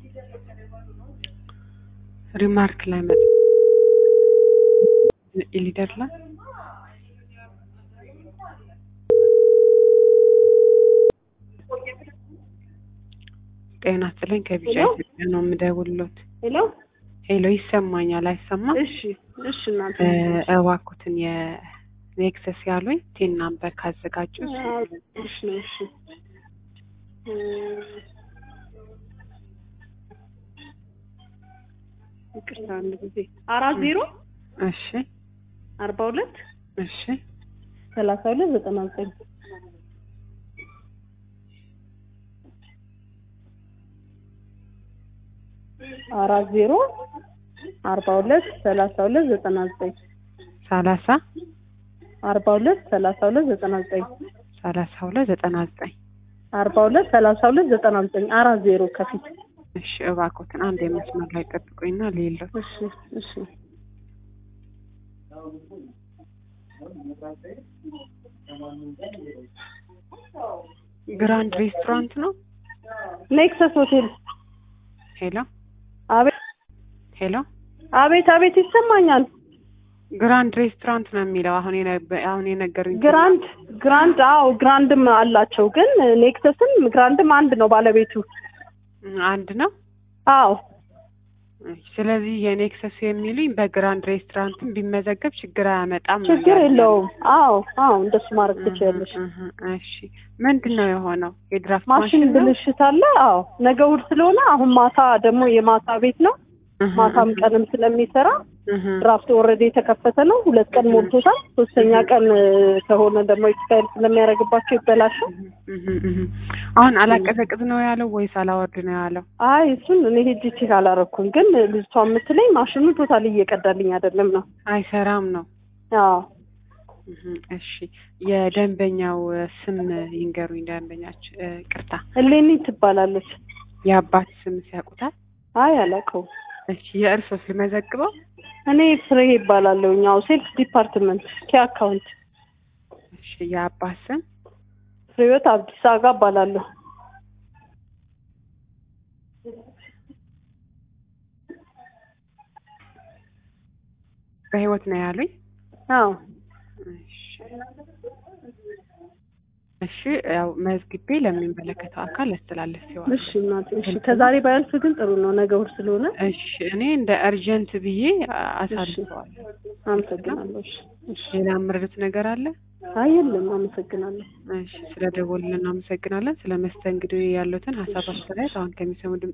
ሪማርክ ላይ መጥ ኢሊደር ላይ ጤና ይስጥልኝ ከቢጫ ኢትዮጵያ ነው የምደውልሎት። ሄሎ ሄሎ ይሰማኛል አይሰማም? እሺ እሺ እናቴ እ እባክዎትን የኔክሰስ ያሉኝ ቴን ናምበር ካዘጋጁ እሺ እሺ እ ይቅርታ አንድ ጊዜ አራት ዜሮ እሺ አርባ ሁለት እሺ ሰላሳ ሁለት ዘጠና ዘጠኝ አራት ዜሮ አርባ ሁለት ሰላሳ ሁለት ዘጠና ዘጠኝ ሰላሳ አርባ ሁለት ሰላሳ ሁለት ዘጠና ዘጠኝ ሰላሳ ሁለት ዘጠና ዘጠኝ አርባ ሁለት ሰላሳ ሁለት ዘጠና ዘጠኝ አራት ዜሮ ከፊት እሺ እባክዎትን አንድ የመስመር ላይ ጠብቁኝና ሌለው እሺ እሺ ግራንድ ሬስቶራንት ነው። ኔክሰስ ሆቴል ሄሎ አቤት ሄሎ አቤት አቤት ይሰማኛል ግራንድ ሬስቶራንት ነው የሚለው አሁን የነ- አሁን የነገሩኝ ግራንድ ግራንድ አዎ ግራንድም አላቸው ግን ኔክሰስም ግራንድም አንድ ነው ባለቤቱ አንድ ነው። አዎ ስለዚህ የኔክሰስ የሚሉኝ በግራንድ ሬስቶራንትም ቢመዘገብ ችግር አያመጣም። ነው ችግር ያለው። የለውም አዎ አዎ እንደሱ ማድረግ ትችያለሽ እህ እህ እሺ ምንድን ነው የሆነው? የድራፍት ማሽን ማሽን ነው? ብልሽት አለ አዎ ነገ እሑድ ስለሆነ አሁን ማታ ደግሞ የማታ ቤት ነው እህ ማታም እህ ቀንም ስለሚሰራ እህ ድራፍት ኦልሬዲ የተከፈተ ነው ሁለት ቀን ሞልቶታል ሶስተኛ ቀን እ፣ ከሆነ ደግሞ ኤክስፓየር ስለሚያደርግባቸው ይበላሻል እህ እህ አሁን አላቀዘቅዝ ነው ያለው ወይስ አላወርድ ነው ያለው? አይ እሱን እኔ ሄጅ ቼክ አላረኩም ግን ልጅቷ የምትለኝ ማሽኑ ቶታል እየቀዳልኝ አይደለም ነው አይሰራም ነው። አዎ እህ እሺ የደንበኛው ስም ይንገሩኝ። ደንበኛች እ፣ ቅርታ እሌኒ ትባላለች የአባት ስም ሲያውቁታል? አይ አላውቀውም እሺ የእርሶስ ልመዘግበው? እኔ ፍሬ ይባላለሁ ያው ሴልስ ዲፓርትመንት ኬ አካውንት እሺ የአባት ስም ፍሬወት አብዲሳ አጋ እባላለሁ በህይወት ነው ያሉኝ? አዎ እሺ እሺ ያው መዝግቤ ለሚመለከተው አካል ያስተላለፍ ሲሆን እሺ እናቴ እሺ ከዛሬ ባያልፍ ግን ጥሩ ነው ነገ እሑድ ስለሆነ እሺ እኔ እንደ እርጀንት ብዬ አሳልፈዋለሁ። አመሰግናለሁ እሺ እሺ ሌላ የምረዱት ነገር አለ? አይ የለም አመሰግናለሁ እሺ ስለ ደወሉልን አመሰግናለን። ስለ መስተንግዶ ያሉትን ሀሳብ አስተያየት አሁን ከሚሰሙ ድምጽ